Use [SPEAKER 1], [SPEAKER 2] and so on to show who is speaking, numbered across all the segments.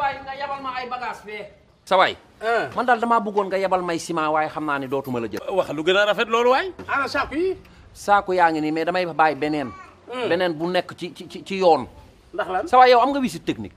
[SPEAKER 1] waay nga yebal ma ay bagage fee sa waay man daal damaa bëggoon nga yebal may ciment waaye xam naa ne dootuma la jël
[SPEAKER 2] wax lu gën a rafet loolu waay ana saako yi
[SPEAKER 1] saako yaa ngi nii mais damay bàyyi beneen beneen bu nekk ci ci ci- ci yoon
[SPEAKER 2] ndax lan
[SPEAKER 1] sa waay yow am nga visite technique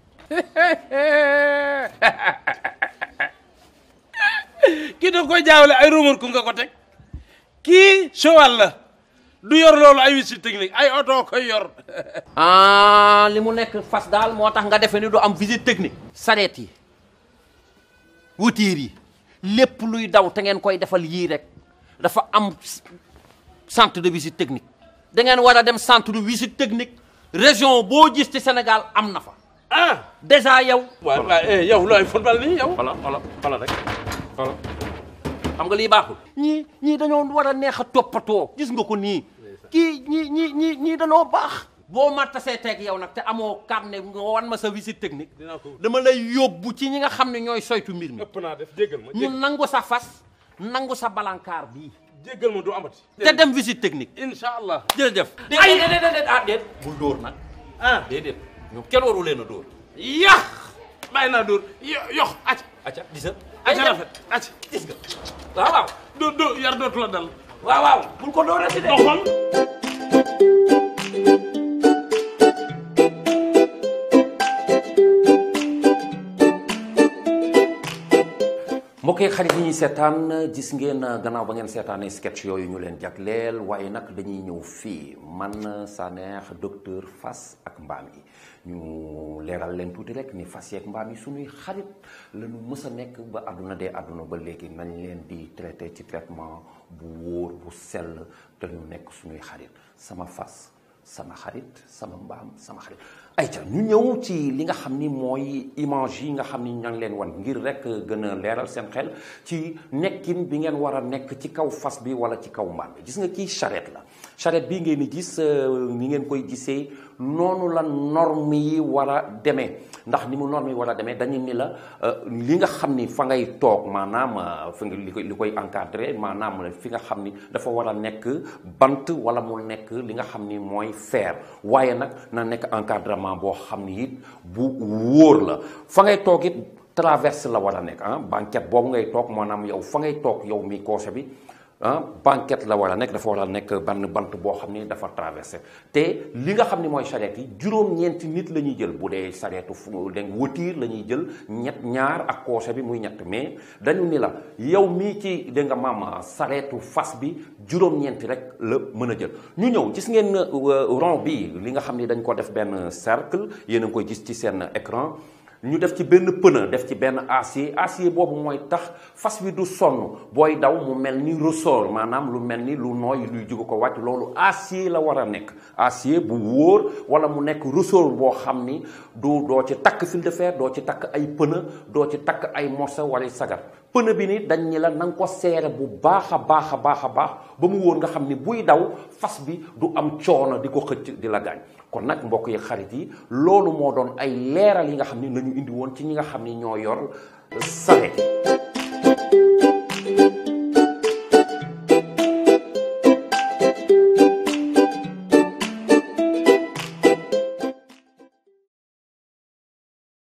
[SPEAKER 2] kii da koy jaawale ay rumeur ku nga ko teg kii cheval la du yor loolu ay visite technique ay oto koy yor
[SPEAKER 1] ah li mu nekk fas daal moo tax nga defe ni du am visite technique sareet yi wutiir yi lépp luy daw te ngeen koy defal yii rek dafa am centre de visite technique da ngeen war a dem centre de visite technique région boo gis ci Sénégal am na fa
[SPEAKER 2] ah
[SPEAKER 1] déjà yow
[SPEAKER 2] waaw waaw eh yow looy football nii yow
[SPEAKER 1] xolo xolo xolo rek xolo xam nga lii baaxul ñii ñii dañoo war a neex a toppatoo gis nga ko nii kii ñii ñii ñii ñii dañoo baax boo ma tasee teeg yow nag te amoo carnet nga wan ma sa visite technique
[SPEAKER 2] dinaa ko
[SPEAKER 1] dama lay yóbbu ci ñi nga xam ne ñooy soytu mbir mi
[SPEAKER 2] ëpp naa def jéggal ma
[SPEAKER 1] ñu nangu sa fas nangu sa balankaar bii
[SPEAKER 2] jéggal ma du amati
[SPEAKER 1] te dem visite technique
[SPEAKER 2] incha allah
[SPEAKER 1] jërëjëf ay déedéet déedéet ah déet bul dóor nag
[SPEAKER 2] ah
[SPEAKER 1] déedéet ñoom kenn waru leen a dóor
[SPEAKER 2] yax bàyyi naa dóor yo- yox ac
[SPEAKER 1] acca gis nga
[SPEAKER 2] aca rafet ac
[SPEAKER 1] gis nga waaw waaw
[SPEAKER 2] do do yar dootu la dal
[SPEAKER 1] waaw waaw bul ko dóorati de
[SPEAKER 2] doxal
[SPEAKER 1] mbokk yi xarit yi ñuy seetaan gis ngeen gannaaw ba ngeen seetaanee sketch yooyu ñu leen jagleel waaye nag dañuy ñëw fii man Sanex docteur Fass ak mbaam yi ñu leeral leen tuuti rek ni fas yeeg mbaam yi suñuy xarit la ñu mës a nekk ba àdduna dee àdduna ba léegi nañ leen di traité ci traitement bu wóor bu sell te ñu nekk suñuy xarit sama fas sama xarit sama mbaam sama xarit ayca ñu ñëw ci li nga xam ni mooy image yi nga xam ni ña ngi leen wan ngir rek gën a leeral seen xel ci nekkin bi ngeen war a nekk ci kaw fas bi wala ci kaw mbaam bi gis nga kii charrette la charrette bii ngeen di gis ni ngeen koy gisee noonu la norme yi war a demee ndax ni mu norme yi war a demee dañu ni la li nga xam ni fa ngay toog maanaam fi nga li koy li koy encadré maanaam fi nga xam ni dafa war a nekk bant wala mu nekk li nga xam ni mooy fer waaye nag na nekk encadrement boo xam ni it bu wóor la fa ngay toog it traverse la war a nekk ah banquette boobu ngay toog maanaam yow fa ngay toog yow mi coche bi ah banquette la war a nekk dafa war a nekk benn bant boo xam ni dafa traversé te li nga xam ni mooy charrette yi juróom-ñeenti nit la ñuy jël bu dee charrette fu dégg wëtiir la ñuy jël ñett ñaar ak coche bi muy ñett mais dañu ni la yow mii ci dégg nga maam charrette fas bi juróom-ñeenti rek la mën a jël ñu ñëw gis ngeen rond bi li nga xam ni dañ ko def benn cercle yéen a ngi koy gis ci seen écran ñu def ci benn pneu def ci benn acier acier boobu mooy tax fas wi du sonn booy daw mu mel ni ressort maanaam lu mel ni lu nooy luy jóge ko wàcc loolu acier la war a nekk acier bu wóor wala mu nekk ressort boo xam ni du doo ci takk fil de fer doo ci takk ay pneu doo ci takk ay morceau wala sagar pneu bi ni dañ ni la na nga ko seere bu baax a baax a baax a baax ba mu wóor nga xam ni buy daw fas bi du am coono di ko xëcc di la gaañ kon nag mbokk yi xarit yi loolu moo doon ay leeral yi nga xam ni nañu indi woon ci ñi nga xam ni ñoo yor saret